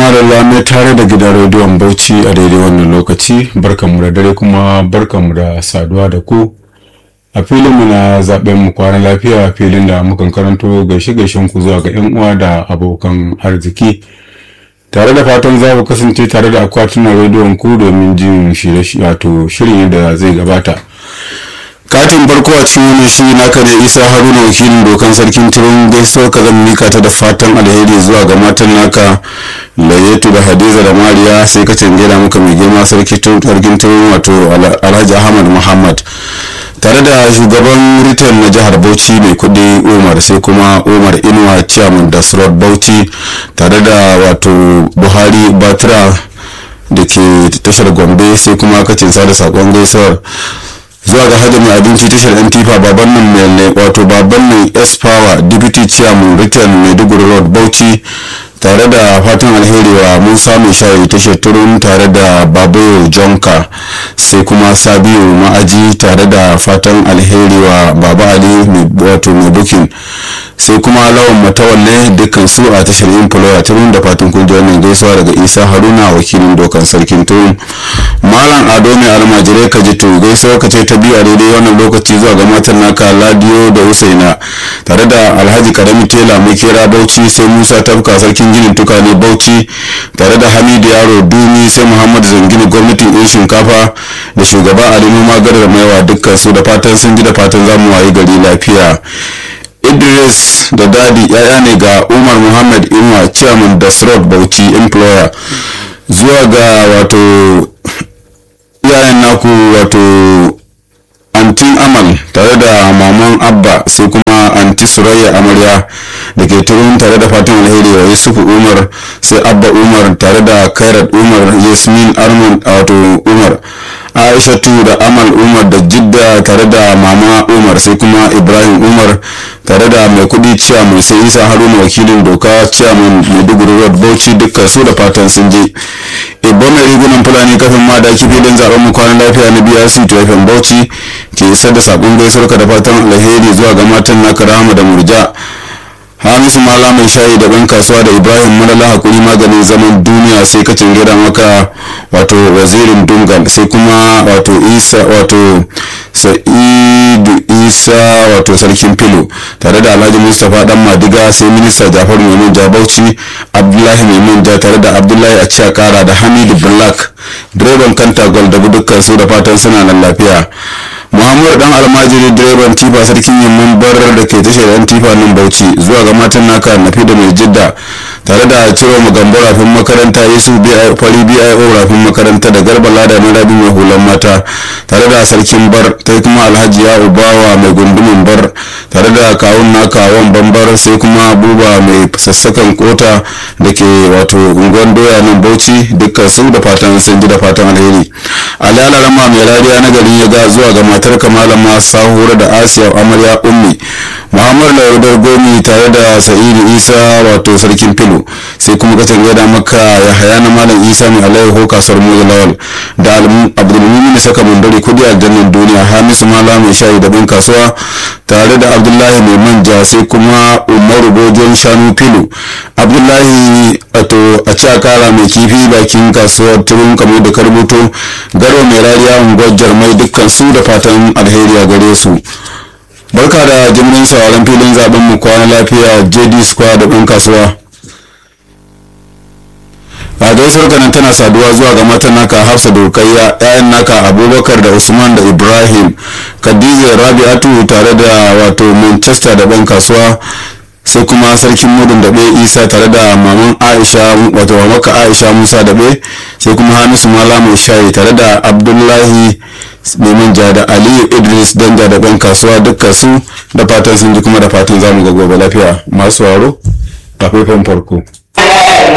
madalla mai tare da gidan rediyon bauchi a daidai wannan lokaci barkanmu da dare kuma barkanmu da saduwa da ku a filinmu na zaben mu kwana lafiya filin da mukan karanto gaishe gaishen ku zuwa ga 'yan uwa da abokan arziki tare da fatan za ku kasance tare da akwatunan rediyon ku domin jin shirin da zai gabata katin farko a cikin wani shi naka ne isa haruna wakilin dokan sarkin turun gaisuwar ka zan mika ta da fatan alheri zuwa ga matan naka layetu da hadiza da mariya sai ka cangela maka mai girma sarkin turun wato alhaji ahmad muhammad tare da shugaban retail na jihar bauchi mai kudi umar sai kuma umar inuwa chairman da slot bauchi tare da wato buhari batra da ke tashar gombe sai kuma kacin sada sakon gaisuwar zuwa ga hajji mai abinci tashar yan tifa baban nan mai wato baban nan s power deputy chairman return maiduguri road bauchi tare da fatan alheri wa musa mai shayi tashar turun tare da babayo jonka sai kuma sabiu ma'aji tare da fatan alheri wa baba ali wato mai bukin sai kuma lawan matawalle dukkan su a tashar employer turun da fatan kun ji wannan gaisuwa daga isa haruna wakilin dokan sarkin turun malam ado mai almajirai ka ji to gaisuwa ka ce ta biyu a daidai wannan lokaci zuwa ga matan naka ladiyo da usaina tare da alhaji karami tela mai kera bauchi sai musa tafka sarkin ginin tukane bauchi tare da hamidu yaro dumi sai muhammad zangini gwamnatin yan shinkafa da shugaba ali noma gadar maiwa dukkan su da fatan sun ji da fatan zamu wayi gari lafiya idris da dadi yaya ne ga umar muhammad inuwa chairman da srod bauchi employer zuwa ga wato iyayen naku wato antin amal tare da maman abba sai kuma anti surayya amarya da ke turun tare da fatan alheri wa yusufu umar sai abba umar tare da kairat umar yasmin armand wato umar aishatu da amal umar da jidda tare da mama umar sai kuma ibrahim umar tare da mai kudi ciyaman sai isa haruna wakilin doka ciyaman maiduguri road bauchi dukkan su da fatan sun je ibba mai rigunan fulani kafin ma da filin zaben mu kwanan lafiya na brc tafin bauchi ke isar da sakon gaisuwar da fatan alheri zuwa ga matan na karama da murja hamisu mala mai shayi da ban kasuwa da ibrahim malala hakuri maganin zaman duniya sai kacin gida maka wato wazirin dungal sai kuma wato isa wato sa'idu isa wato sarkin filo tare da alhaji mustapha dan madiga sai minista jafaru mai jabauci abdullahi mai tare da abdullahi a kara da hamidu black direban kanta gol da dukkan su da fatan suna nan lafiya muhammadu dan almajiri direban tifa sarkin yamman barar da ke tashar yan tifa nan bauchi zuwa ga matan naka nafi da mai jidda tare da ciro magambo rafin makaranta yesu fari bio rafin makaranta da garba lada na rabi mai hulan mata tare da sarkin bar ta kuma alhaji ya ubawa mai gundumin bar tare da kawun naka wan bambar sai kuma buba mai sassakan kota da ke wato unguwan doya nan bauchi dukkan su da fatan sun ji da fatan alheri alalarama mai rariya na garin ya ga zuwa ga matar kamalama sahura da asiya amarya ummi muhammad laudar gomi tare da sa'idu isa wato sarkin filo sai kuma kacan gada maka ya haya na malam isa mai alaiho kasuwar moza lawal da abdulmumin saka mandari kudi aljannan duniya hamisu mala mai shayi da bin kasuwa tare da abdullahi mai manja sai kuma umaru bojon shanu filo abdullahi wato a cakara mai kifi bakin kasuwar turun kamar da karbuto garo mai rariya unguwar jarmai dukkan su da fatan alheri a gare su barka da jimirin sauran filin zaben mu kwana lafiya jd square da ɗan kasuwa a gaisuwar kanan tana saduwa zuwa ga matan naka hafsa dokayya yayan naka abubakar da usman da ibrahim khadija rabi'atu tare da wato manchester da ɗan kasuwa sai kuma sarkin mudun daɓe isa tare da maman aisha wato mamaka aisha musa daɓe sai kuma hamisu malamu shayi tare da abdullahi neman ja da aliyu idris danja da ɗan kasuwa dukkan su da fatan sun ji kuma da fatan zamu ga gobe lafiya masu waro a faifan farko